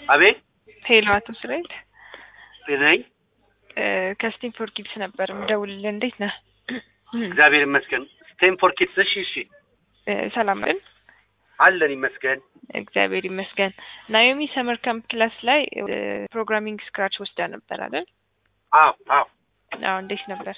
አቤት ሄሎ አቶ እስራኤል ነኝ። ከስቲም ፎር ኪድስ ነበር የምደውልልህ። እንዴት ነህ? እግዚአብሔር ይመስገን። ስቴንፎር ኪድስ። እሺ፣ እሺ፣ እ ሰላም ነን? አለን ይመስገን። እግዚአብሔር ይመስገን። ናዮሚ ሰመር ካምፕ ክላስ ላይ ፕሮግራሚንግ ስክራች ወስዳ ነበር አይደል? አዎ፣ አዎ። አዎ። እንዴት ነበር?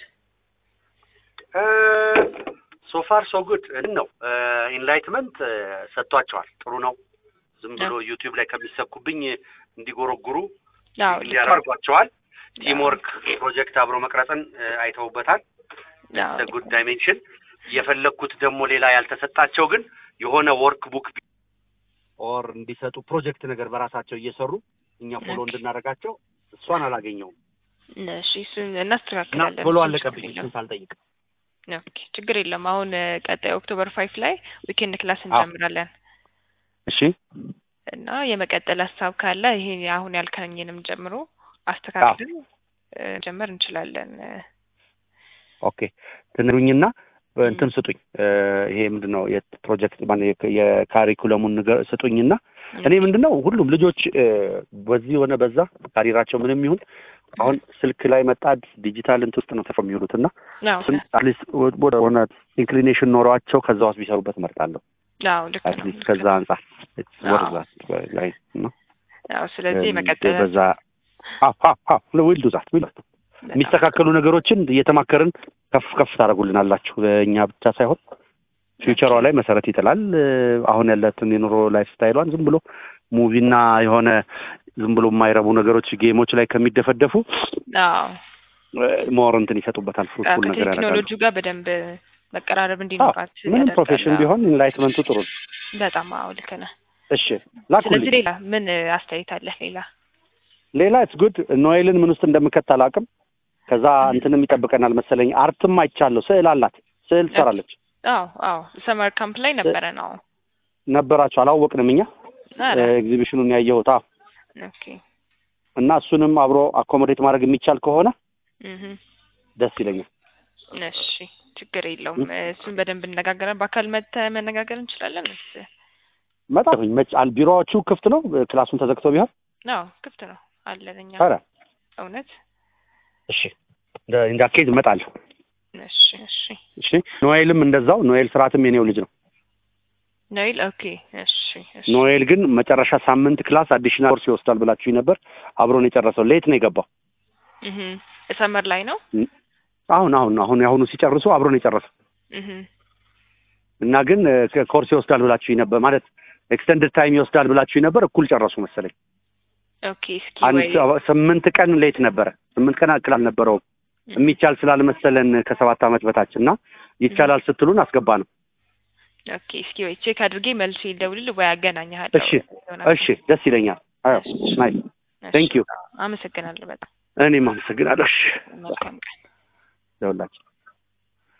ሶፋር ሶ ጉድ ነው። ኢንላይትመንት ሰጥቷቸዋል። ጥሩ ነው። ዝም ብሎ ዩቲዩብ ላይ ከሚሰኩብኝ እንዲጎረጉሩ አዎ፣ ልክ ነው። ያደርጓቸዋል። ቲምወርክ ፕሮጀክት አብሮ መቅረጽን አይተውበታል። አዎ፣ ጉድ ዳይሜንሽን የፈለግኩት ደግሞ ሌላ ያልተሰጣቸው ግን የሆነ ወርክ ቡክ ኦር እንዲሰጡ ፕሮጀክት ነገር በራሳቸው እየሰሩ እኛ ፎሎ ኦኬ። እንድናደርጋቸው እሷን አላገኘውም እሺ፣ እሱን እና እናስተካክላለን። ቶሎ እሱን አለቀብኝ ችግር እሱን የለውም። ሳልጠይቅ። ኦኬ፣ ችግር የለም። አሁን እ፣ ቀጣይ ኦክቶበር ፋይቭ ላይ ዊኬንድ ክላስ እንጀምራለን እሺ እና የመቀጠል ሀሳብ ካለ ይሄ አሁን ያልከኝንም ጀምሮ አስተካክለን እ፣ ጀመር እንችላለን። እ፣ ኦኬ ትንሩኝና እንትን ስጡኝ እ፣ ይሄ ምንድን ነው የፕሮጀክት ማነው የክ- የካሪኩለሙን ነገር ስጡኝና እኔ ምንድን ነው ሁሉም ልጆች እ፣ በዚህ ሆነ በዛ ካሪራቸው ምንም ይሁን አሁን ስልክ ላይ መጣድ ዲጂታል እንትን ውስጥ ነው ተፈ የሚውሉት እና አዎ፣ እሱን አትሊስት ወደ ሆነ ኢንክሊኔሽን ኖሯቸው ከዛ ውስጥ ቢሰሩበት እመርጣለሁ። አዎ፣ ልክ ነው። አትሊስት ልክ ከዛ ነው። አንጻር አዎ። ወርዛት ላይ ነው አዎ፣ ስለዚህ መቀጠል በዛ ዊል ዱዛት ዊል የሚስተካከሉ ነገሮችን እየተማከርን ከፍ ከፍ ታደርጉልናላችሁ። እኛ ብቻ ሳይሆን ፊውቸሯ ላይ መሰረት ይጥላል። እ፣ አሁን ያላትን የኑሮ ላይፍ ስታይሏን ዝም ብሎ ሙቪና የሆነ ዝም ብሎ የማይረቡ ነገሮች ጌሞች ላይ ከሚደፈደፉ አዎ ሞር እንትን ይሰጡበታል። ፍሩትፉል ነገር ያደርጋሉ። ከቴክኖሎጂው ጋር በደንብ መቀራረብ እንዲኖራት ምንም ያደርጋል። ፕሮፌሽን አዎ። ቢሆን ኢንላይትመንቱ ጥሩ ነው። በጣም አዎ፣ ልክ ነህ። እሺ ስለዚህ ላኩልኝ። ሌላ ምን አስተያየት አለህ? ሌላ ሌላ ኢትስ ጉድ ኖኤልን ምን ውስጥ እንደምከት አላውቅም። ከዛ እንትንም ይጠብቀናል መሰለኝ። አርትም አይቻለሁ። ስዕል አላት፣ ስዕል ትሰራለች። አዎ አዎ ሰመር ካምፕ ላይ ነበረ ነው። ነበራቸው አላወቅንም እኛ ኧረ፣ ኤግዚቢሽኑን ያየሁት አዎ። ኦኬ እና እሱንም አብሮ አኮሞዴት ማድረግ የሚቻል ከሆነ እህ ደስ ይለኛል። እሺ ችግር የለውም። እሱን በደንብ እነጋገራለን። በአካል መተህ መነጋገር እንችላለን። እስ መጣሁኝ መች አል ቢሮዎቹ ክፍት ነው? ክላሱን ተዘግቶ ቢሆን አዎ ክፍት ነው አለን እኛ ኧረ እውነት። እሺ እንዳ ኬዝ እመጣለሁ። እሺ እሺ እሺ ኖኤልም እንደዛው። ኖኤል ስርዓትም የኔው ልጅ ነው። ኖይል ኦኬ እሺ እሺ ኖኤል ግን መጨረሻ ሳምንት ክላስ አዲሽናል ኮርስ ይወስዳል ብላችሁኝ ነበር። አብሮን የጨረሰው ሌት ነው የገባው። እህ ሰመር ላይ ነው አሁን አሁን አሁን የአሁኑ ሲጨርሱ አብሮን የጨረሰው እህ እና ግን እ፣ ኮርስ ይወስዳል ብላችሁኝ ነበር ማለት ኤክስተንድድ ታይም ይወስዳል ብላችሁኝ ነበር። እኩል ጨረሱ መሰለኝ። ኦኬ እስኪ አንድ ወይ ሰ- ስምንት ቀን ሌት ነበረ። ስምንት ቀን አክል አልነበረውም የሚቻል ስላልመሰለን ከሰባት ዓመት በታች እና ይቻላል ስትሉን አስገባ ነው። ኦኬ እስኪ ወይ ቼክ አድርጌ መልሼ ልደውልልህ ወይ አገናኝሃለሁ። እሺ እሺ ደስ ይለኛል። አዎ ናይስ ቴንክ ዩ። አመሰግናለሁ በጣም እኔም አመሰግናለሁ። እሺ መልካም ቀን። ደውላችሁ